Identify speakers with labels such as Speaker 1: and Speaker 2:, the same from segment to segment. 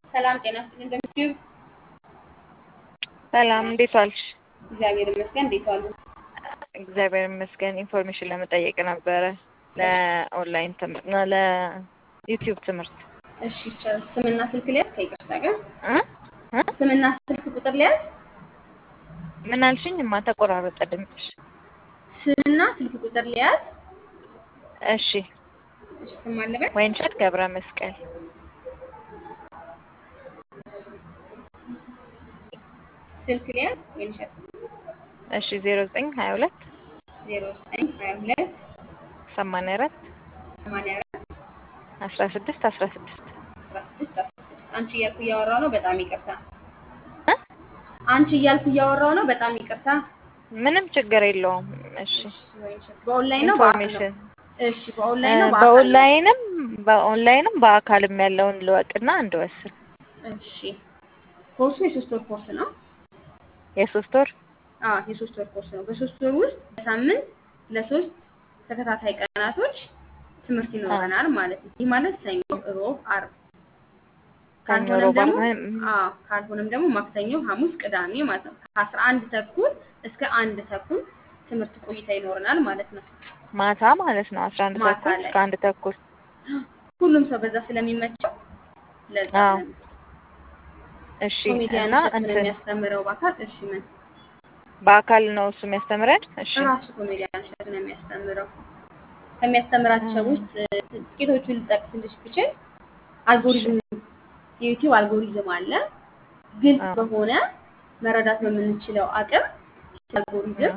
Speaker 1: ሰላም ጤና ይስጥልኝ። እንደምትዩ
Speaker 2: ሰላም እንዴት ዋልሽ?
Speaker 1: እግዚአብሔር ይመስገን። እንዴት ዋሉ?
Speaker 2: እግዚአብሔር ይመስገን። ኢንፎርሜሽን ለመጠየቅ ነበረ ለኦንላይን ትምህርት ነው ለዩቲዩብ ትምህርት
Speaker 1: እሺ ይቻላል። ስምና ስልክ ሊያዝ ከይቅርታ ጋር
Speaker 2: እ እ
Speaker 1: ስምና ስልክ ቁጥር ሊያዝ
Speaker 2: ምን አልሽኝ? ማ ተቆራረጠ ድምፅሽ።
Speaker 1: ስምና ስልክ ቁጥር ሊያዝ
Speaker 2: እሺ
Speaker 1: እሺ ስም አለበት
Speaker 2: ወይንሸት ገብረ መስቀል
Speaker 1: ስልክ ሊያዝ ወይንሸት
Speaker 2: እሺ ዜሮ ዘጠኝ ሀያ ሁለት
Speaker 1: ዜሮ ዘጠኝ ሀያ ሁለት
Speaker 2: ሰማንያ አራት
Speaker 1: ሰማንያ አራት
Speaker 2: አስራ ስድስት አስራ ስድስት
Speaker 1: አስራ ስድስት አስራ ስድስት አንቺ እያልኩ እያወራው ነው። በጣም ይቅርታ።
Speaker 2: እ
Speaker 1: አንቺ እያልኩ እያወራው ነው። በጣም ይቅርታ።
Speaker 2: ምንም ችግር የለውም። እሺ
Speaker 1: ወይንሸት በኦንላይን ነው በአካል ነው?
Speaker 2: ኢንፎርሜሽን
Speaker 1: እሺ በኦንላይን ነው በአካል ነው?
Speaker 2: በኦንላይንም በኦንላይንም በአካልም ያለውን ልወቅና እንድወስን
Speaker 1: እሺ ኮርሱ የሶስት ወር ኮርስ ነው።
Speaker 2: የሶስት ወር
Speaker 1: አዎ የሶስት ወር ኮርስ ነው። በሶስት ወር ውስጥ በሳምንት ለሶስት ተከታታይ ቀናቶች ትምህርት ይኖረናል ማለት ነው። ይህ ማለት ሰኞ፣ ሮብ፣ አርብ
Speaker 2: ሰኞ፣
Speaker 1: ካልሆነም
Speaker 2: ሮብ፣
Speaker 1: ደግሞ
Speaker 2: ዓርብ፣
Speaker 1: አዎ ካልሆነም ደግሞ ማክሰኞ፣ ሐሙስ፣ ቅዳሜ ማለት ነው። ከአስራ አንድ ተኩል እስከ አንድ ተኩል ትምህርት ቆይታ ይኖረናል ማለት ነው።
Speaker 2: ማታ ማለት ነው። አስራ አንድ
Speaker 1: ማታ
Speaker 2: ተኩል
Speaker 1: ላይ
Speaker 2: እስከ አንድ ተኩል
Speaker 1: ሁሉም ሰው በዛ ስለሚመቸው ለዛ
Speaker 2: አዎ።
Speaker 1: ነው።
Speaker 2: እሺ
Speaker 1: ኮሜዲያን
Speaker 2: እና
Speaker 1: እሸቱ ነው
Speaker 2: እንትን
Speaker 1: የሚያስተምረው በአካል እሺ ምን
Speaker 2: በአካል ነው እሱ የሚያስተምረን። እሺ
Speaker 1: ራሱ ኮሜዲያን እሸቱ ነው የሚያስተምረው። ከሚያስተምራቸው
Speaker 2: እ
Speaker 1: ውስጥ እ፣ ጥቂቶቹን ልጠቅስልሽ ብችል
Speaker 2: እሺ
Speaker 1: አልጎሪዝም የዩቲዩብ አልጎሪዝም አለ። ግልጽ
Speaker 2: አዎ
Speaker 1: በሆነ መረዳት በምንችለው አቅም ስለ
Speaker 2: እ
Speaker 1: አልጎሪዝም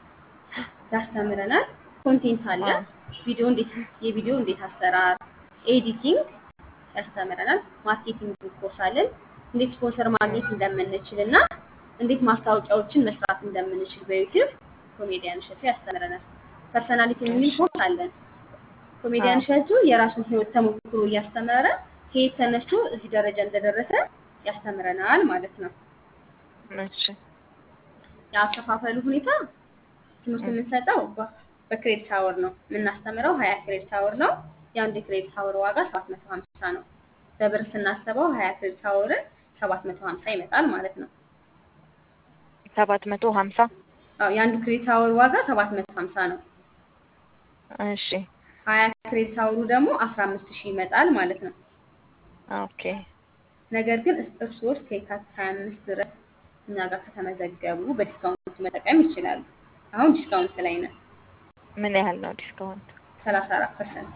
Speaker 1: ያስተምረናል። ኮንቴንት አለ።
Speaker 2: አዎ
Speaker 1: ቪዲዮ እንዴት የቪዲዮ እንዴት አሰራር፣ ኤዲቲንግ ያስተምረናል። ማርኬቲንግ ኮርስ አለን። እንዴት ስፖንሰር ማግኘት እንደምንችል እና እንዴት ማስታወቂያዎችን መስራት እንደምንችል በዩቲዩብ ኮሜዲያን እሸቱ ያስተምረናል። ፐርሰናሊቲ የሚል
Speaker 2: እሺ
Speaker 1: ኮርስ አለን። ኮሜዲያን
Speaker 2: አዎ
Speaker 1: እሸቱ የራሱን ህይወት ተሞክሮ እያስተማረ ከየት ተነስቶ እዚህ ደረጃ እንደደረሰ ያስተምረናል ማለት ነው።
Speaker 2: እሺ
Speaker 1: የአከፋፈሉ ሁኔታ ትምህርት
Speaker 2: እ
Speaker 1: የምንሰጠው በ- በክሬዲት አወር ነው። የምናስተምረው ሀያ ክሬዲት አወር ነው። የአንድ የክሬዲት አወር ዋጋ ሰባት መቶ ሀምሳ ነው። በብር ስናስበው ሀያ ክሬዲት አወርን ሰባት መቶ ሀምሳ ይመጣል ማለት ነው።
Speaker 2: ሰባት መቶ ሀምሳ
Speaker 1: አዎ የአንዱ ክሬዲት አወር ዋጋ ሰባት መቶ ሀምሳ ነው።
Speaker 2: እሺ
Speaker 1: ሀያ ክሬዲት አወሩ ደግሞ አስራ አምስት ሺህ ይመጣል ማለት ነው።
Speaker 2: ኦኬ
Speaker 1: ነገር ግን እስ- እርስዎ እስከ የካቲት ሀያ አምስት ድረስ እኛ ጋር ከተመዘገቡ በዲስካውንት መጠቀም ይችላሉ። አሁን ዲስካውንት ላይ ነን።
Speaker 2: ምን ያህል ነው ዲስካውንት?
Speaker 1: ሰላሳ አራት ፐርሰንት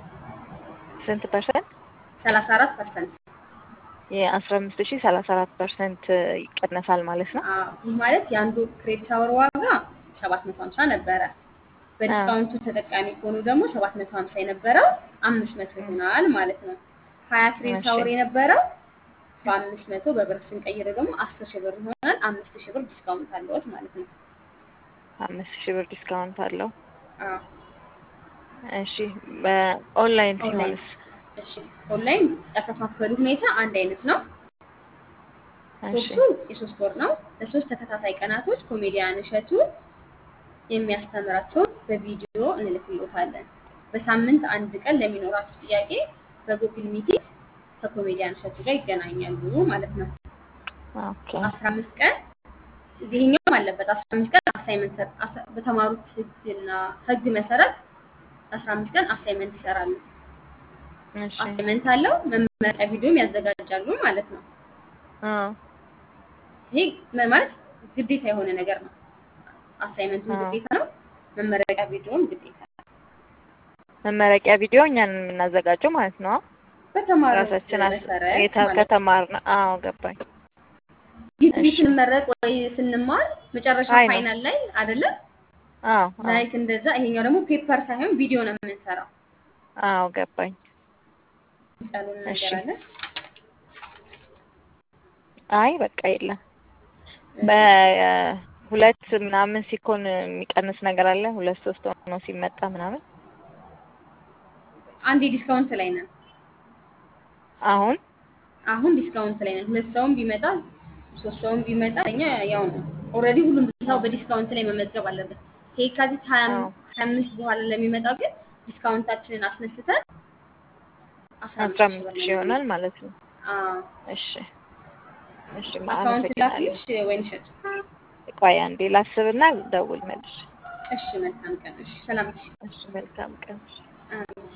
Speaker 2: ስንት ፐርሰንት?
Speaker 1: ሰላሳ አራት ፐርሰንት
Speaker 2: የአስራ አምስት ሺህ ሰላሳ አራት ፐርሰንት ይቀነሳል ማለት ነው።
Speaker 1: አዎ ይህ ማለት የአንዱ ክሬዲት አወር ዋጋ ሰባት መቶ ሀምሳ ነበረ።
Speaker 2: አዎ
Speaker 1: በዲስካውንቱ ተጠቃሚ ከሆኑ ደግሞ ሰባት መቶ ሀምሳ የነበረው አምስት መቶ
Speaker 2: እ
Speaker 1: ይሆናል ማለት ነው። ሀያ ክሬዲት
Speaker 2: እሺ
Speaker 1: አወር የነበረው በአምስት መቶ በብር ስንቀይረው ደግሞ አስር ሺህ ብር ይሆናል። አምስት ሺህ ብር ዲስካውንት አለዎት ማለት ነው።
Speaker 2: አምስት ሺህ ብር ዲስካውንት አለው።
Speaker 1: አዎ
Speaker 2: እሺ በኦንላይን
Speaker 1: ኦንላይን
Speaker 2: ሲሆንስ?
Speaker 1: እሺ ኦንላይን ያከፋፈሉ ሁኔታ አንድ አይነት ነው።
Speaker 2: እሺ
Speaker 1: ኮርሱ የሶስት ወር ነው። ለሶስት ተከታታይ ቀናቶች ኮሜዲያን እሸቱ የሚያስተምራቸውን በቪዲዮ እንልክልዎታለን። በሳምንት አንድ ቀን ለሚኖራችሁ ጥያቄ በጉግል ሚቲንግ ከኮሜዲያን እሸቱ ጋር ይገናኛሉ ማለት ነው።
Speaker 2: ኦኬ
Speaker 1: አስራ አምስት ቀን ይሄኛውም አለበት። አስራ አምስት ቀን አሳይመንት በተማሩት ህግና ህግ መሰረት አስራ አምስት ቀን አሳይመንት ይሰራሉ።
Speaker 2: እሺ
Speaker 1: አሳይመንት አለው። መመረቂያ ቪዲዮም ያዘጋጃሉ ማለት ነው።
Speaker 2: አዎ
Speaker 1: ይሄ ምን ማለት ግዴታ የሆነ ነገር ነው። አሳይመንቱም
Speaker 2: አዎ
Speaker 1: ግዴታ ነው። መመረቂያ ቪዲዮም ግዴታ ነው።
Speaker 2: መመረቂያ ቪዲዮ እኛን የምናዘጋጀው ማለት ነው።
Speaker 1: በተማሩት
Speaker 2: ራሳችን አስ-
Speaker 1: መሰረት
Speaker 2: የተ-
Speaker 1: ማለት ነው።
Speaker 2: ከተማርን አዎ ገባኝ።
Speaker 1: ዲግሪ
Speaker 2: እሺ
Speaker 1: ስንመረቅ ወይ ስንማር መጨረሻ
Speaker 2: አይ ነው
Speaker 1: ፋይናል ላይ አይደለም
Speaker 2: አዎ አዎ
Speaker 1: ላይክ እንደዛ። ይሄኛው ደግሞ ፔፐር ሳይሆን ቪዲዮ ነው የምንሰራው።
Speaker 2: አዎ ገባኝ።
Speaker 1: ጸሉን
Speaker 2: እሺ
Speaker 1: ነገር አለ።
Speaker 2: አይ በቃ የለም
Speaker 1: እሺ
Speaker 2: በሁለት ምናምን ሲኮን የሚቀንስ ነገር አለ። ሁለት ሶስት ሆኖ ሲመጣ ምናምን
Speaker 1: አንድ ዲስካውንት ላይ ነን።
Speaker 2: አሁን
Speaker 1: አሁን ዲስካውንት ላይ ነን። ሁለት ሰውም ቢመጣ ሶስት ሰውም ቢመጣ እኛ ያው ነው። ኦልሬዲ ሁሉም ሰው በዲስካውንት ላይ መመዝገብ አለበት። ከየካቲት ሀያ
Speaker 2: አዎ
Speaker 1: አምስት በኋላ ለሚመጣው ግን ዲስካውንታችንን አስነስተን አስራ
Speaker 2: አስራ
Speaker 1: አምስት ሺህ
Speaker 2: አምስት
Speaker 1: ብር
Speaker 2: ሺህ
Speaker 1: ነው
Speaker 2: ይሆናል ማለት ነው።
Speaker 1: አዎ።
Speaker 2: እሺ እሺ
Speaker 1: አካውንት
Speaker 2: አመሰግናለሁ።
Speaker 1: ላክልሽ ወይን እሸት?
Speaker 2: ቆይ አንዴ ላስብና ደውል መልሽ።
Speaker 1: እሺ መልካም ቀን። እሺ ሰላም። እሺ
Speaker 2: እሺ መልካም ቀን።
Speaker 1: አሜን።